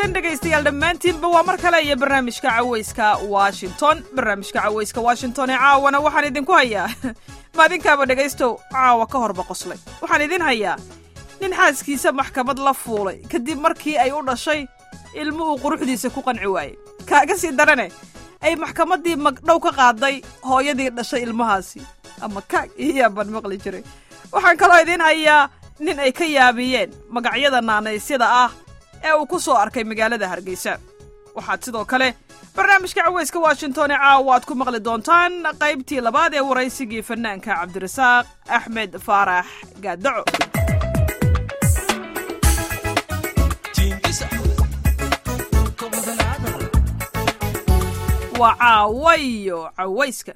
wanaagsan dhegaystayaal dhammaantiinba waa mar kale iyo barnaamijka cawayska washington barnaamijka cawayska washington ee caawana waxaan idinku hayaa maadinkaaba dhegaystow caawa ka horba qoslay waxaan idin hayaa nin xaaskiisa maxkamad la fuulay kadib markii ay u dhashay ilmo uu quruxdiisa ku qanci waayey kaaga sii darane ay maxkamaddii magdhow ka qaaday hooyadii dhashay ilmahaasi ama kaag iyo yaabaan maqli jiray waxaan kaloo idiin hayaa nin ay ka yaabiyeen magacyada naanaysyada ah ee uu ku soo arkay magaalada hargeysa waxaad sidoo kale barnaamijka cawayska washington ee caawa aad ku maqli doontaan qaybtii labaad ee waraysigii fanaanka cabdirasaaq axmed faarax gaadaco waa caawayo cawayska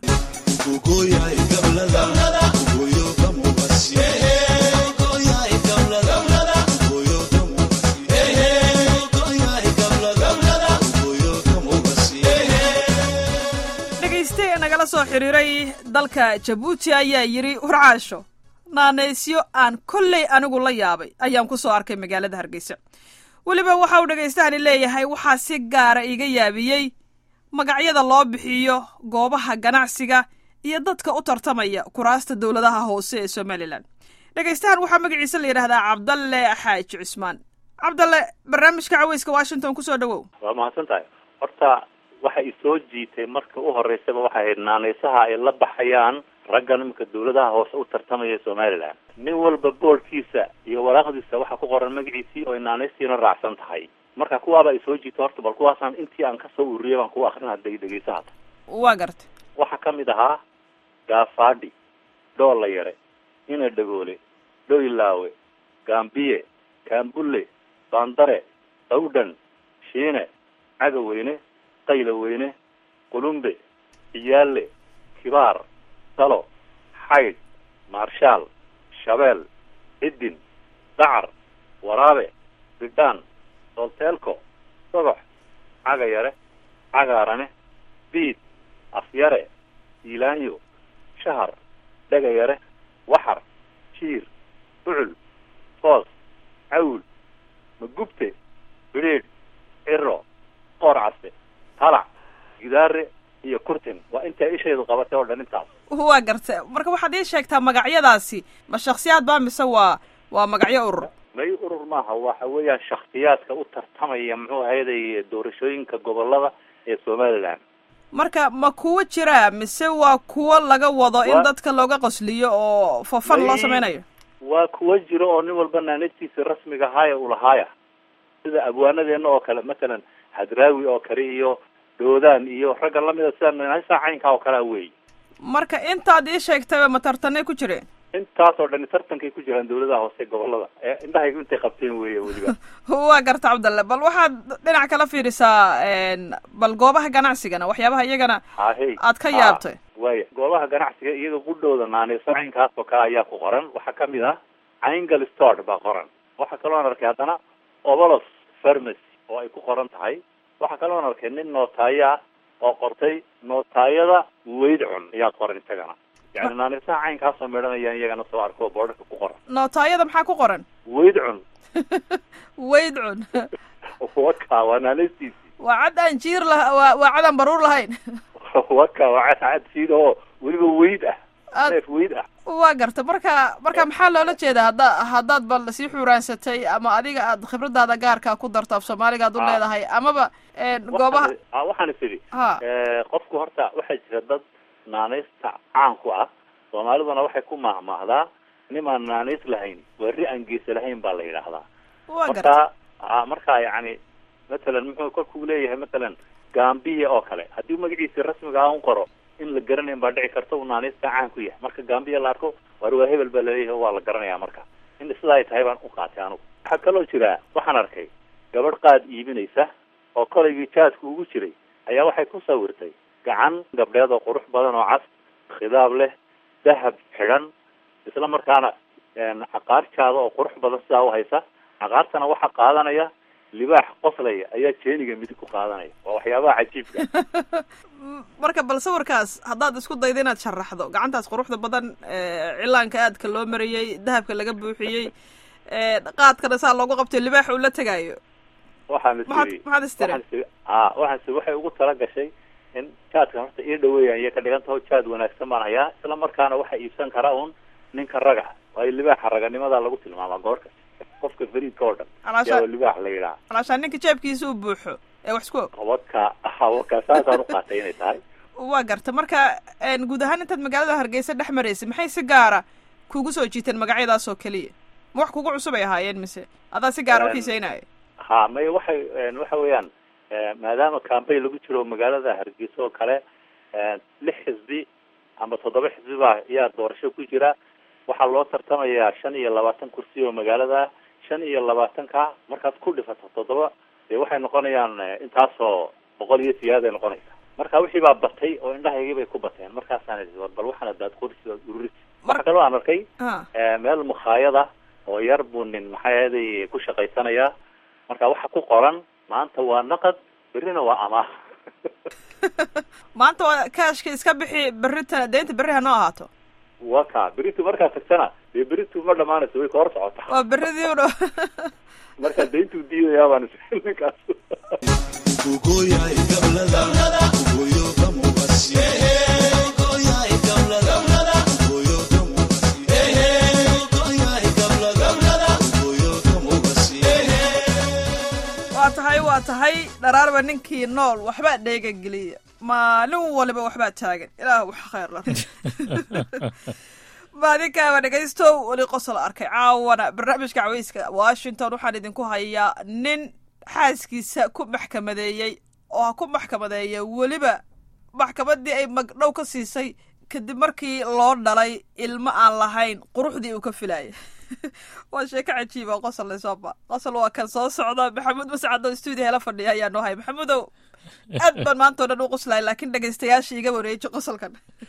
dhegayste nagala soo xidhiiray dalka jabuuti ayaa yidhi warcaasho naanaysyo aan kolley anigu la yaabay ayaan ku soo arkay magaalada hargeysa weliba waxa uu dhegaystahani leeyahay waxaa si gaara iga yaabiyey magacyada loo bixiyo goobaha ganacsiga iyo dadka u tartamaya kuraasta dowladaha hoose ee somalilan dhegaystahan waxaa magaciisa la yidhahdaa cabdalle xaaji cusmaan cabdalle barnaamijka cawayska washington kusoo dhawow waa mahadsan tahay horta waxa i soo jiitay marka u horeysaba waxay ahayd naanaysaha ay la baxayaan raggan iminka dawladaha hoose u tartamaya somalilan nin walba boolkiisa iyo waraaqdiisa waxaa ku qoran magaciisii oo ay naanaystiina raacsan tahay marka kuwaaba ay soo jiito horta bal kuwaasaan intii aan kasoo ururiyay baan kuwa akrin hadda dhegeysa hata waa gartay waxaa kamid ahaa gaafaadhi dhoolla yare ina dhagoole dhoylaawe gaambiye kaambulle baandare dawdhan shiine cagaweyne qaylaweyne qulumbe ciyaalle kibaar dalo xaydh maarshaal shabeel cidin dacar waraabe bidhaan solteelko sogox caga yare cagaarane biid afyare iilaanyo shahar dhega yare waxar jiir bucul foos cawl magubte bidhiidh ciro qoor case talac gidaare iyo kurtin waa intay ishaydu qabatay oo dhan intaas waa garta marka waxaad ii sheegtaa magacyadaasi ma shaksiyaad baa mise waa waa magacyo urur may urur maaha waxa weeyaan shaksiyaadka u tartamaya muxuu ahayday doorashooyinka gobolada ee somaliland marka ma kuwo jira mise waa kuwo laga wado in Wa- dadka looga qosliyo oo fofan loo May- sameynayo waa kuwa jiro oo nin walba naanadtiisa rasmiga ahaaya ulahaaya sida abwaanadeena oo kale matalan hadraawi oo kale iyo doodaan iyo ragga lamida sida naanaysa caynkaa oo kalea wey marka intaad ii sheegtayba ma tartanay ku jireen intaas oo dhani tartankay ku jiraan dawladaha hoose gobolada ee indhahaygu intay qabteen weeye weliba waa garta cabdalle bal waxaad dhinac kala fiirisaa bal goobaha ganacsigana waxyaabaha iyagana hahey aad ka Ha, yaabtay waaya goobaha ganacsiga iyaga qudhooda naanayso caynkaas oo kale ayaa ku qoran waxaa kamid ah cayngal store baa qoran waxaa kaloon arkay haddana obolos pharmacy oo ay ku qoran tahay waxaa kaloon arkay nin nootaayo ah oo qortay nootaayada weydcun ayaa qoran isagana yani naanaysaha caynkaasoo midhanayaan iyagana soo arko boodhaka ku qoran nootaayada maxaa ku qoran weydcun weydcun waka waa naanaystiisi waa cad aan jiir lah waa waa cad aan baruur lahayn waka waa cad cad siid oo weliba weyd ah Aad- neef weyd ah waa garta marka marka maxaa loola jeedaa hadda haddaad bal sii xuuraansatay ama adiga aad khibradaada gaarka ku darto af soomaaliga aad u Ah. leedahay amaba goobaha Waxaan- ah, waxaan is idhi ha Eh, qofku horta waxaa jira dad naanaysta caan ku ah soomaaliduna waxay ku maahmaahdaa nimaan naanays lahayn weri aan geesa lahayn baa la yidhaahdaa waa garta marka a marka yacni matalan muxuu kolkuu leeyahay matalan gambiya oo kale haddii magaciisi rasmiga ah un qoro in la garanayn baa dhici karta uu naanaysta caan ku yahay marka gambiya la arko war waa hebel baa laleeyahay waa la garanaya marka in sidaa ay tahay baan u qaatay anugu waxaa kaloo jira waxaan arkay gabadh qaad iibinaysa oo kolaygii jaadku ugu jiray ayaa waxay ku sawirtay gacan gabdheed oo qurux badan oo cas khidaab leh dahab xidhan isla markaana caqaarjaada oo qurux badan sidaa u haysa caqaartana waxaa qaadanaya libaax qoslaya ayaa jeeniga midig ku qaadanaya waa waxyaabaha cajiibka marka bal sawirkaas haddaad isku dayda inaad sharaxdo gacantaas quruxda badan cilaanka aadka loo mariyey dahabka laga buuxiyey qaadkana saa loogu qabtay libaax uu la tegaayo waxaan is maxaad iri maxaad istiri waxaan is iri a waxaan is iri waxay ugu tala gashay in jaadka horta ii dhaweeyaan iyo ka dhigan taho jaad wanaagsan baan hayaa isla markaana waxa iibsan kara un ninka raga waayo libaaxa raganimadaa lagu tilmaamaa goorka qofka fariidka oo dhan calaashaan yaa libaax la yidhaha calaashaan ninka jeebkiisa uu buuxo ee wax isku og qabadka hawaka saasaan u qaatay inay tahay waa garta marka een, guud ahaan intaad magaalada hargeysa dhex maraysay maxay si gaara kugu soo jiiteen magacyadaas oo keliya ma wax kugu cusub ay ahaayeen mise adaa si gaara u Een, xiiseynaya ha may waxay een, waxa weeyaan eh, maadaama campaign lagu jiro magaalada hargeysa oo kale eh, lix xisbi ama toddoba xisbi baa ayaa doorasho ku jira waxaa loo tartamayaa shan iyo labaatan kursi oo magaalada shan iyo labaatanka markaad ku dhifato toddoba dee waxay noqonayaan eh, intaasoo boqol iyo siyaad ay noqonaysa marka wixii baa batay oo indhahaygii bay ku bateen markaasaan idhi war bal waxaan daad qorisi ood ururisi Mar- waxa kaloo aan arkay ah Eh, meel mukhaayada oo yar buu nin maxay ahaday ku shaqaysanayaa marka waxa ku qoran maanta waa naqad berrina waa amaah maanta waa kaashka iska bixi berrita deynta berri ha noo ahaato waa ka beritu markaa tagtana dee beritu ma dhamaanayso way ka hor socotaa waa berridii u dhow marka dayntuu diidayaa baan is ninkaas waa tahay waa tahay dharaarba ninkii nool waxbaa dheega geliya maalin waliba waxbaa taagan ilaah wax khayr la maadinkaaba dhegaystow weli qosol arkay caawana barnaamijka caweyska washington waxaan idinku hayaa nin xaaskiisa ku maxkamadeeyey oo ha ku maxkamadeeya weliba maxkamaddii ay magdhow ka siisay kadib markii loo dhalay ilmo aan lahayn quruxdii uu ka filayay waa sheeko cajiiba qosol lesoba qosol waa kan soo socda maxamuud mascado stuudio hela fadhiya ayaa noo hay maxamuudow aad baan maanta o dhan u qoslay laakiin dhegaystayaasha iga wareeji qosolkan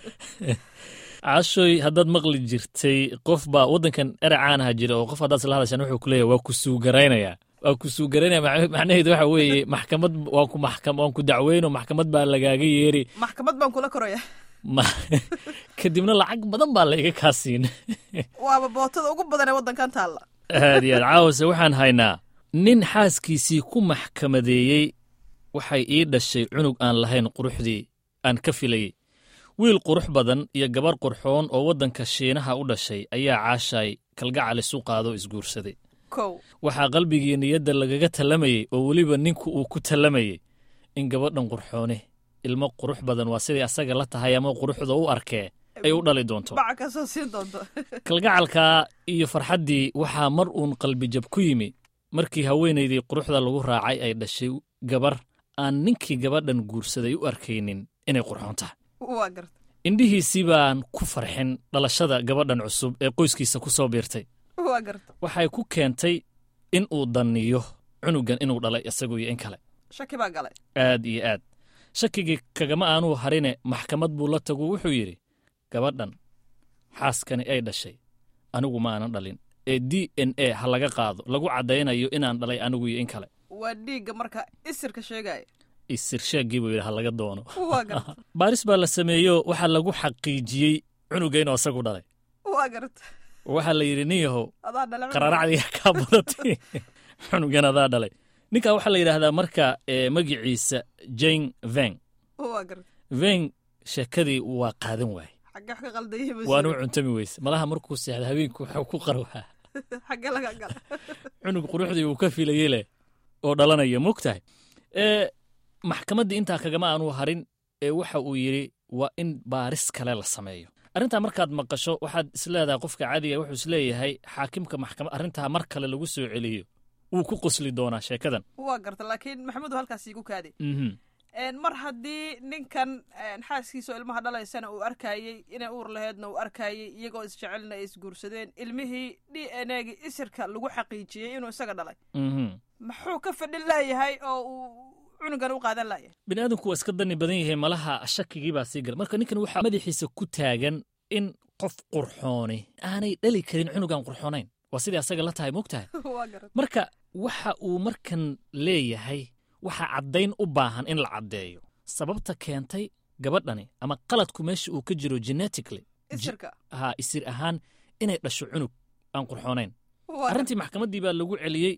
cashoy haddaad maqli jirtay qof baa waddankan erec caanaha jira oo qof haddaad isla hadashaan wuxuu ku leeyahay waa ku suugaraynaya waa ku suugaraynaya mac- macnaheedu waxa weeye maxkamad waan ku maxkam waan ku dacweyno maxkamad baa lagaaga yeeri maxkamad baan kula koraya ma kadibna lacag badan baa la iga kaa siin waaba bootada ugu badan ee waddankan taalla aad iyo aad caawase waxaan haynaa nin xaaskiisii ku maxkamadeeyey waxay ii dhashay cunug aan lahayn quruxdii aan ka filayey wiil qurux badan iyo gabar qurxoon oo waddanka shiinaha u dhashay ayaa caashay kalgacal isu qaado isguursaday kow waxaa qalbigii niyadda lagaga tallamayey oo weliba ninku uu ku tallamayey in gabadhan qurxoone ilmo qurux badan waa siday asaga la tahay ama quruxda u arkee ay u dhali doonto baca kasoo siin doonto kalgacalka iyo farxaddii waxaa mar uun qalbijab ku yimi markii haweenaydii quruxda lagu raacay ay dhashay gabar aan ninkii gabadhan guursaday u arkaynin inay qurxoon tahay waa garta indhihiisii baan ku farxin dhalashada gabadhan cusub ee qoyskiisa ku soo biirtay waa garta waxay ku keentay in uu danniyo cunugan inuu dhalay isagu iyo in kale shaki baa galay aad iyo aad shakigii kagama aanuu harine maxkamad buu la tagu wuxuu yidhi gabadhan xaaskani ay dhashay anigu ma aanan dhalin ee d n a ha laga qaado lagu caddaynayo inaan dhalay anigu iyo in kale waa dhiigga marka isirka sheegaya isirsheeggii buu yidhi ha laga doono waa garta baaris baa la sameeyo waxaa lagu xaqiijiyey cunuga inuu asagu dhalay waa garta waxaa la yidhi nin yahow adaa dhala qararacdii kaa badatay cunugan adaa dhalay ninkaa waxaa la yidhaahdaa marka ee magiciisa jane veng waa garta veng sheekadii waa qaadan waayey xagge wax ka qaldayihi waanu cuntami weyse malaha markuu seexda habeenku waxuu ku qarwaa xagge laga gala cunug quruxdii uu ka filayey leh oo dhalanaya mogtahay ee maxkamaddii intaa kagama aanu harin ee waxa uu yidhi waa in baaris kale la sameeyo arrintaa markaad maqasho waxaad isleedahay qofka caadiga wuxuu isleeyahay xaakimka maxkamad arrintaa mar kale lagu soo celiyo wuu ku qosli doonaa sheekadan waa garta laakiin maxamuud halkaas iigu kaadi mhm mar haddii ninkan xaaskiisa oo ilmaha dhalaysana uu arkayey inay uur laheedna uu arkayey iyagoo isjecelna ay isguursadeen ilmihii d n a gii isirka lagu xaqiijiyey inuu isaga dhalay mhm muxuu ka fadhin laayahay oo uu cunugan u qaadan layahay bini aadamku waa iska dani badan yahay malaha shakigii baa sii gala marka ninkan waxaa madaxiisa ku taagan in qof qurxooni aanay dhali karin cunugan qurxoonayn waa sidai asaga la tahay mogtahay waa garat marka waxa uu markan leeyahay waxaa caddayn u baahan in la caddeeyo sababta keentay gabadhani ama qaladku meesha uu ka jiro genetically isirka ha isir ahaan inay dhasho cunug aan qurxoonayn waa garta arrintii maxkamaddii baa lagu celiyey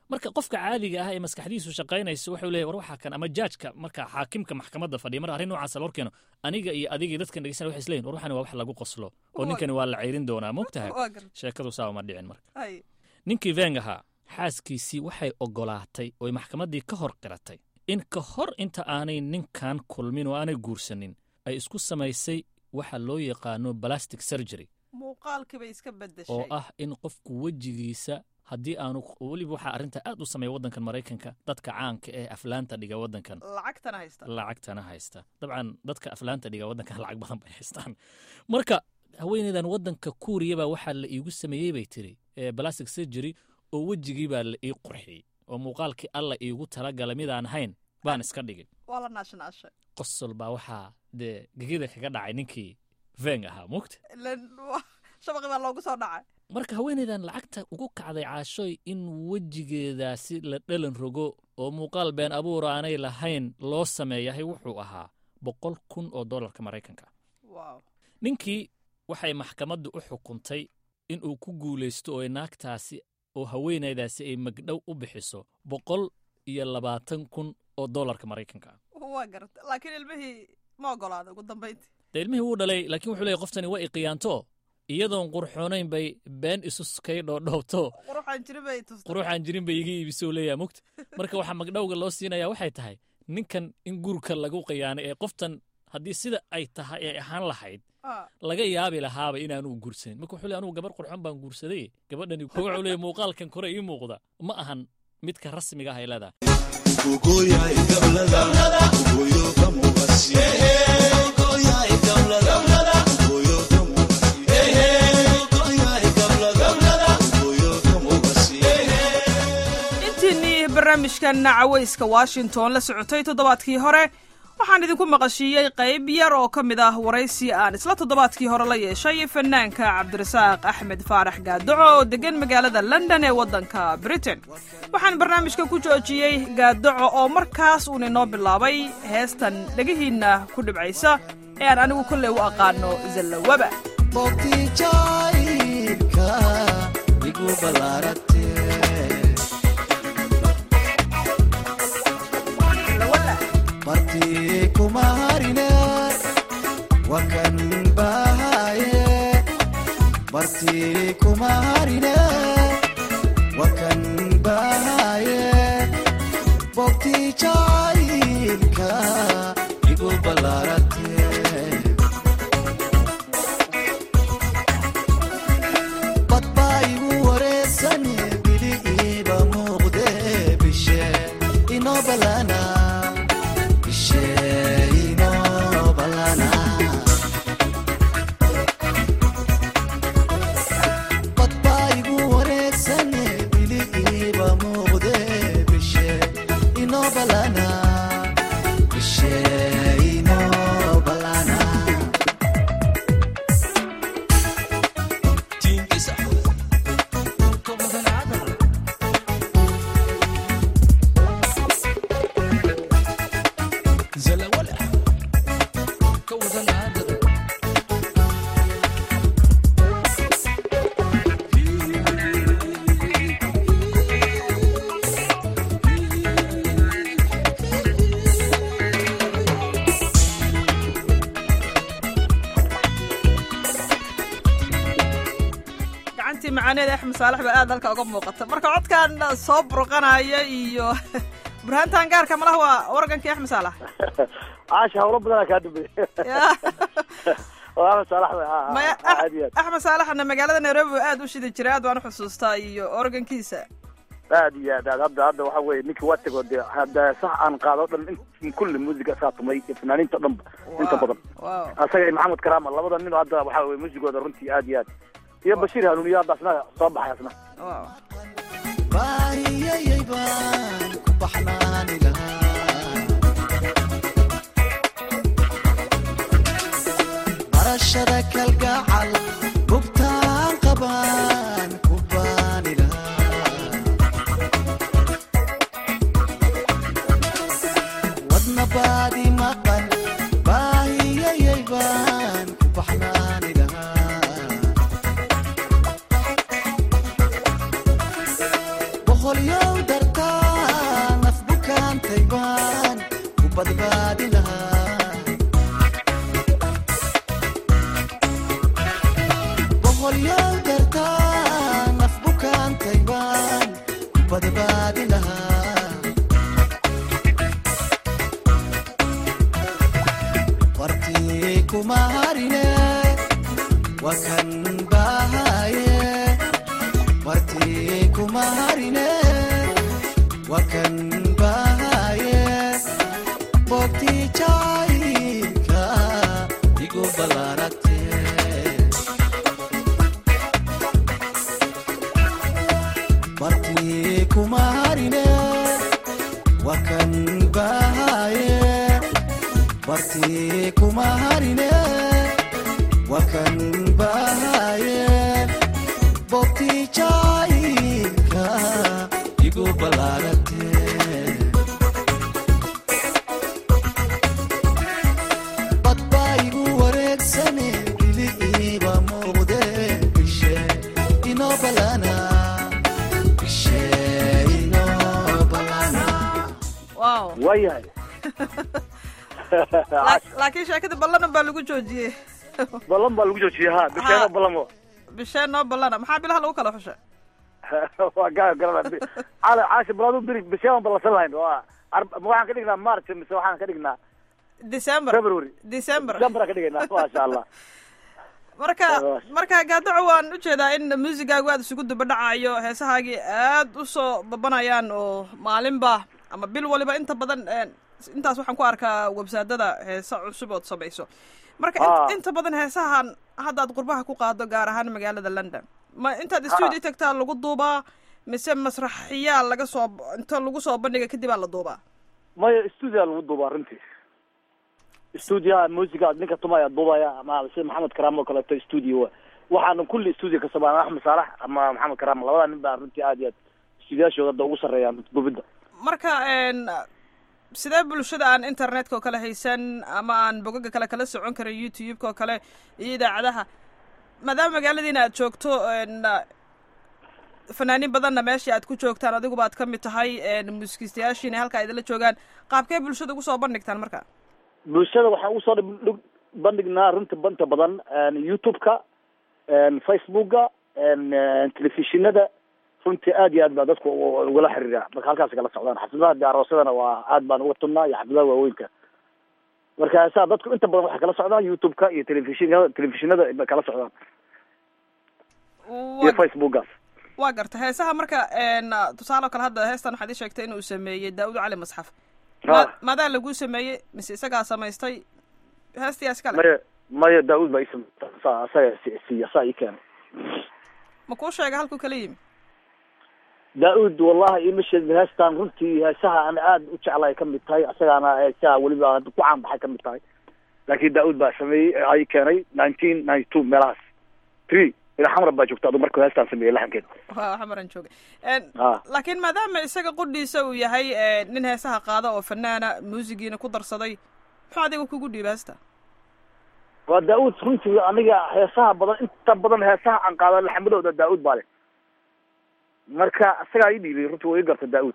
marka qofka caadiga ah ee maskaxdiisu shaqaynaysa wuxuu leeyahy war waxaa kan ama jaajka marka xaakimka maxkamadda fadhiya mar arrin noocaasa la horkeeno aniga iyo adiga iyo dadkan dhegeysanaya waxay isleeyihin war waxani waa wax lagu qoslo oo ninkani waa la ceyrin doonaa mogtahay waa garta sheekadu saa uma dhicin marka hay ninkii veng ahaa xaaskiisii waxay oggolaatay ooy maxkamaddii ka hor qiratay in ka hor inta aanay ninkan kulmin oo aanay guursanin ay isku samaysay waxa loo yaqaano balastic surgery muuqaalkii bay iska oo beddeshay ah in qofku wejigiisa haddii aanu weliba waxaa arrinta aad u sameeya waddankan maraykanka dadka caanka ee aflaanta dhiga waddankan lacagtana haysta lacagtana haysta dabcan dadka aflaanta dhiga waddankan lacag badan bay haystaan marka haweeneydan waddanka kuuriya baa waxaa la iigu sameeyey bay tiri ee balastic surgery oo wejigii baa la ii qurxiyey oo muuqaalkii alla iigu talagalay midaan hayn baan iska dhigay waa la naashnaashay qosol baa waxaa dee gegida kaga dhacay ninkii veng ahaa mugta ilan wa- shabaqii baa loogu soo dhacay marka haweeneydan lacagta ugu kacday caashoy in wejigeedaasi la dhalan rogo oo muuqaal been abuur aanay lahayn loo sameeyahay wuxuu ahaa boqol kun oo dollarka maraykanka wow ninkii waxay maxkamaddu u xukuntay inuu ku guulaysto oo naagtaasi oo haweenaydaasi ay magdhow u bixiso boqol iyo labaatan kun oo dollarka maraykanka waa garta laakiin ilmihii ma ogolaaday ugu dambayntii dee ilmihii wuu dhalay laakiin wuxuu leeyay qoftani waa iqiyaanto iyadoon qurxoonayn bay been isu kay dhoodhoobto quruxaan jiri bay tustay quruxaan jirin bay iga iibisoo leeyaha mugta marka waxaa magdhowga loo siinayaa waxay tahay ninkan in gurka lagu qiyaanay ee qoftan haddii sida ay tahay ay ahaan lahayd Ah, laga yaabi lahaaba inaanu guursanin marka wuxuu leeyahay anugu gabar qurxoon baan guursaday gabadhani wuxuu leeyahay muuqaalkan kore ii muuqda ma ahan midka rasmiga ah ay leedahay intiinnii barnaamijkan cawayska washington la socotay toddobaadkii hore waxaan idinku maqashiiyey qayb yar oo ka mid ah waraysi aan isla toddobaadkii hore la yeeshay fanaanka cabdirasaaq axmed faarax gaadoco oo deggan magaalada london ee waddanka britain waxaan barnaamijka ku joojiyey gaadoco oo markaas uun inoo bilaabay heestan dhegihiinna ku dhibcaysa ee aan anigu kolley u aqaano zallawaba bogtii jacaylka igu ballaarate bartii kuma harine wakan bahaye bartii kuma harine wakan bahaye bogtii jacaylka igu ballaarate bad baa igu wareegsane bili iiba muuqde bishe inoo balana bishe inoo balana bad baa igu wareegsane bili iiba muuqde bishe inoo balana bishe inoo balana gacantii macaaneed axmed saalax baa aad halka uga muuqata marka codkan soo burqanaya iyo burhaantan gaarka malaha waa wargankii axmed saalax caasha hawlo badanaa kaa dambeeyey Ya. waa axmed saalax wey ha maya ha aad iyo aad axmed saalaxna magaalada nairobi buu aad u shidi jiray aad baan u xusuustaa iyo organkiisa aad iyo aad aad hadda hadda waxa weye ninkii waa tego dee hadda sax aan qaado o dhan in kulli muusiga saa tumay iyo fanaaniinta o dhan inta badan wow asaga iyo maxamed karaama labada nin oo hadda waxa weye muusigooda runtii aad iyo aad iyo bashiir hanuuniyo hadda asna soo baxay asna wow baahiyayay baan ku baxnaani lahaa barashada kalgacal bugtaan qabaan ku baani lahaa wadna baadi maqan baahiyayay baan ku baxnaani lahaa boqolyow dar lahaa boqolyaal dartaa naf bukaantay baan ku badbaadi lahaa wartii kuma harine waa kan bahaye wartii kuma harine waa kan bahaye boogtii jaayka igu ballaaragte wartii kuma harine waa kan bahaye wartii kuma harine waa kan bahaye boogtii jaayka igu ballaaragte bad baa igu wareegsane ili iiba muuqde bishe inoo ballana bishe inoo ballana wow waayahay La- laakiin sheekada ballanan baa lagu joojiyey ballan baa lagu joojiyey ha bisheeno Ha. ballamo bishee noo ballana maxaa bilaha lagu kala xushay waa gaa garana cala caashi balaadu biri bisheeban ballansan lahayn waa ar- ma waxaan ka dhignaa march mise waxaan ka dhignaa december february december december aan ka dhigaynaa maasha allah marka Waa. marka gaadaco waan ujeedaa in muusigaagu aad isugu dubadhacayo heesahaagii aad u soo babanayaan oo maalinba ama bil waliba inta badan een, intaas waxaan ku arkaa websaadada heesa cusub ood samayso marka in- Ah. inta badan heesahan haddaad qurbaha ku qaado gaar ahaan magaalada london ma intaad studio tagtaa lagu duubaa mise masraxiyaa laga soo inta lagu soo bandhiga kadib aa la duubaa maya stuudia lagu duubaa runtii stuudiyaha muusiga ninka tumaya duubaya ama sida maxamed karaam oo kaleeto stuudio waxaana kulli stuudio ka samaan axmed saalax ama maxamed karaam labada nin baa runtii aad iyo aad stuudiyaashooda hadda ugu sarreeyaan duubidda marka een sidee bulshada aan internetka oo kale haysan ama aan bogaga kale kala socon karin youtube-ka oo kale iyo idaacadaha maadaama magaaladiina aad joogto een fanaaniin badanna meeshii aad ku joogtaan adiguba aad ka mid tahay een muusikiistayaashiina halka ay idinla joogaan qaabkee bulshada ugu soo bandhigtaan marka bulshada waxaan usoo dhib- dhig- bandhignaa runta banta badan youtube-ka facebooka telefishinada runtii aad iyo aad baa dadku u- ugala xiriira marka halkaas kala socdaan xafladaha de aroosadana waa aad baan uga tunnaa iyo xafladaha waaweynka marka saa dadku inta badan waxay kala socdaan youtube-ka iyo telefishinada telefishinada bay kala socdaan iyo waa facebookaas waa garta heesaha marka een tusaale oo kale hadda heestan waxaad ii sheegtay inuu sameeyey daawud cali masxaf Ha. ma maadaa laguu sameeyey mise isagaa samaystay heestiyaas kale maya maya daawud baa isam saa asaga si- siiya saa ii keenay ma kuu sheega halkuu kala yimi daa-uud wallahi ima sheegin heestaan runtii heesaha aan aad u jeclahay ka mid tahay asagaana heesaha weliba hadda ku caan baxay ka mid tahay laakiin daa-uud baa sameeyey ay keenay nineteen ninety two meelahaas three ila xamra baa joogta adu markuu heestaan sameeyey laxankeed waa xamaran joogay Een, Ah. laakiin maadaama isaga qudhiisa uu yahay ee, nin heesaha qaada oo fanaana muusigiina ku darsaday muxuu adiga kugu dhiiba heesta waa daa-uud runtii aniga heesaha badan inta badan heesaha aan qaada laxamadooda daa-uud baa leh marka isagaa ii dhiibay runtii waa ii garta daa-uud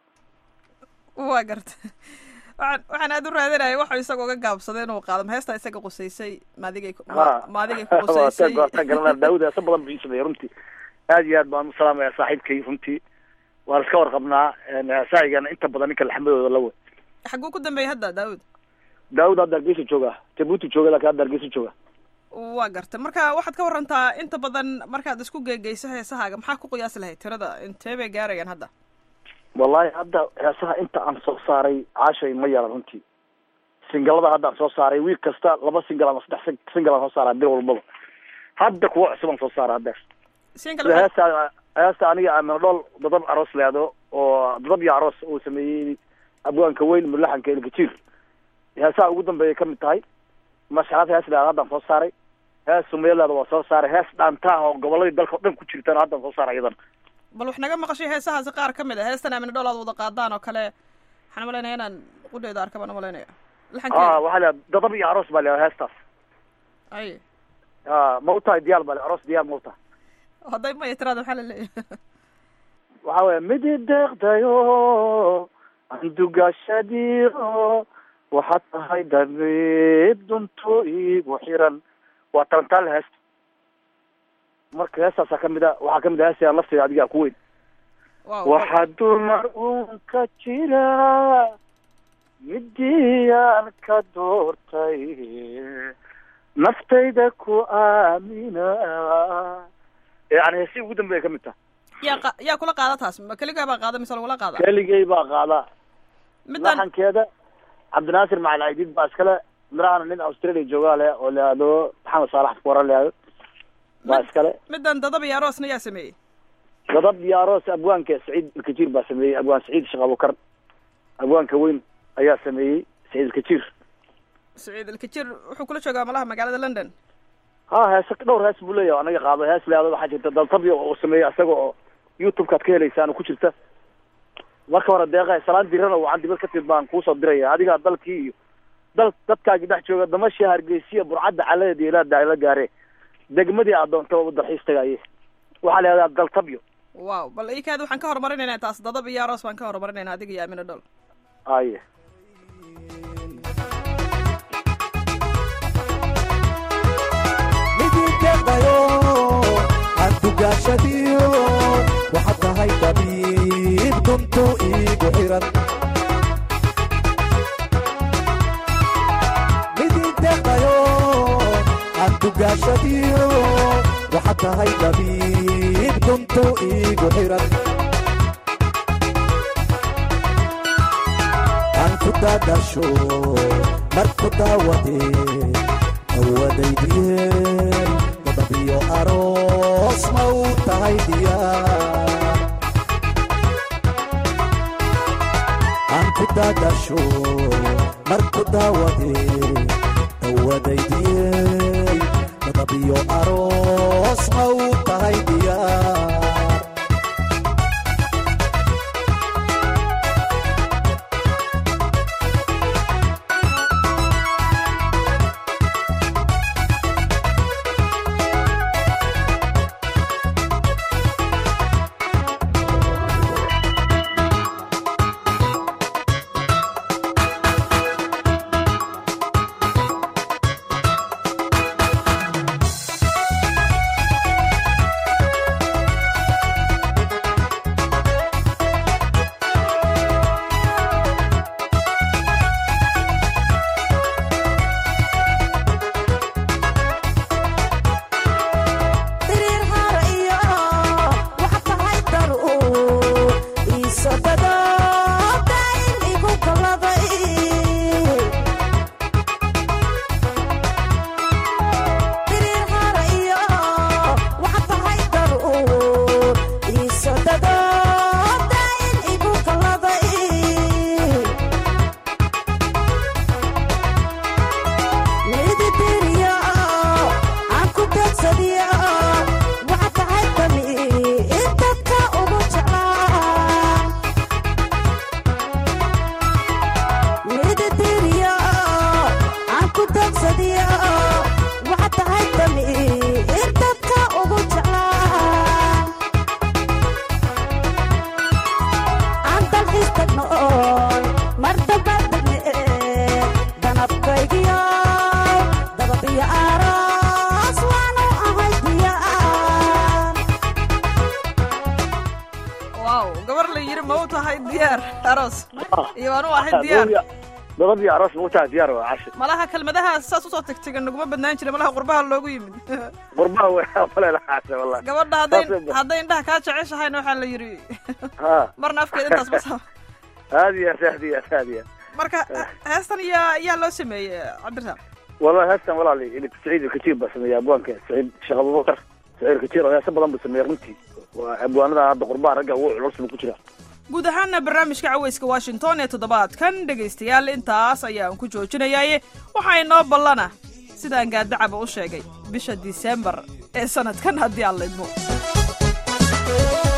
waa garta waxaan waxaan aad u raadinaya waxuu isaga uga gaabsaday inuu qaado ma heestaa isaga qusaysay maadigay ku- ma- maadigay ku qusaysay waatan garanaa daa-uud heesa badan buu ii sameeyey runtii aad iyo aad baan u salaamaya saaxiibkay runtii waan iska warqabnaa heesahaygana inta badan ninka laxmadooda la wey xaguu ku dambeeyey hadda daawud daawud hadda hargeysa jooga jabuuti jooga laakiin hadda hargeysa jooga waa garta marka waxaad ka warantaa inta badan markaad isku geegeyso heesahaaga maxaa ku qiyaasi lahayd tirada intee bay gaarayaan hadda wallahi hadda heesaha inta aan soo saaray caashay ma yaran runtii singalada hadda aan soo saaray wiil kasta laba singal ama saddex sing- singal aan soo saaraa bil walbaba hadda kuwa cusub aan soo saara hadda siin sida kale heesta heesta aniga amanadhool dadab aroos leado oo dadab iyo aroos uu sameeyey abwaanka weyn mulaxanka elgajiir heesaha ugu dambeeyay ka mid tahay masxalad hees leado haddaan soo saaray hees sumeeleeda waa soo saaray hees dhaantaah oo goboladii dalka o dhan ku jirtana haddaan soo saaray iyadan bal wax naga maqashay heesahaasi qaar ka mid a heestan amina dhool aad wada qaadaan oo kale waxaan malaynaya inaan qudheeda arka baan umalaynaya a laxankeeda waxaa leedahay dadab iyo aroos baa leedahay heestaas ay a ma u tahay diyaar baa le aroos diyaar ma u tahay hadday maya tiraada maxaa la leeyahay waxaa weya midi deeqdayo andugaashadiyo waxaad tahay dabeed dunto igu xiran waa talantaale heesta marka heestaasaa kamid a waxaa kamid a heestaa lafteeda adigaa ku weyn wow waxaa dumar uun ka jira midii aan ka doortay naftayda ku aamina yani heesii ugu dambeeya kamid taha yaa qa- yaa kula qaada taas ma keligaa baa qaada mise lagula qaada keligay baa qaadaa middan laxankeeda cabdinaasir macali aydid baa iskale mirahana nin australia joogaa leh oo leado maxamed saalax kuwara leado baa iskale middan dadab iyo aroosna yaa sameeyey gadab iyo aroos abwaanka saciid ilkajiir baa sameeyey abwaan saciid sheekh abukar abwaanka weyn ayaa sameeyey saciid ilkajiir saciid ilkajir wuxuu kula joogaa malaha magaalada london ha heese dhowr hees buu leeyahay anaga qaado hees leado waxaa jirta daltabyo uu sameeyey isaga oo youtube-kaad ka helaysaan oo ku jirta marka hore deeqa salaan dirana wacan dibad katid baan kuusoo diraya adigaa dalkii iyo dal dadkaagii dhex jooga damashii hargeysiya burcadda caladeed iyo ilaa la gaare degmadii aad doontaba u dalxiis tagaye waxaa la yihahdaa daltabyo wow bal ikaad waxaan ka horumarinaynaa taas dadab iyo aroos baan ka horumarinaynaa adiga iyo amina dhol aye midinkeedayo antugaashadiyo waxaad tahay dabiib duntu iigu xiran midinkeedayo antugaashadiyo waxaad tahay dabiib duntu iigu xiran aan ku daadasho marku daawadee awadaydiyen dadabiyo aroos ma u tahay diyaar aan ku daadasho marku daawadee awadaydiyen dadabiyo aroos ma u tahay diyaar Diriir hore iyo waxaad tahay dar uu iiso dado dayn igu galaday Diriir hore iyo waxaad tahay dar uu iiso dado dayn igu galaday midibiriyo aan ku dadsadiyo waxaad tahay dami in dadka ugu jeclaa midibiriyo aan ku dadsadiyo waxaad tahay dami in dadka ugu jeclaa aan dalxiis tagno oon mar dambaad degne danabkaygiyo dababiyo aroos waanu ahay diyaar wow gabar la yiri ma u tahay diyaar aroos iyo waan u ahay diyaar dabad iyo aroos ma u tahay diyaar waa cashi malaha kelmadaha saas usoo tagtagan naguma badnaan jira malaha qurbaha loogu yimid qurbaha way malelaxaase wallahi gabadha hadday Saas bay- hadday indhaha kaa jeceshahayna waxaa la yidhi ha marna afkeeda intaas basa aad iyo aad aad iyo aad aad iyo aad marka heestan yaa yaa loo sameeyey cabdirasaaq wallahi heestan walaali ilik saciid ilkajiir baa sameeyey abwaanka saciid sheekh abubakar saciid ilkajiir oo heese badan buu sameeyey runtii waa abwaanada hadda qurbaha ragga ugu culus buu ku jiraa guud ahaana barnaamijka caweyska washington ee toddobaadkan dhegaystayaal intaas ayaan ku joojinayaaye waxaa inoo ballana sidaan gaadacaba u sheegay bisha disembar ee sanadkan haddii aan laydmo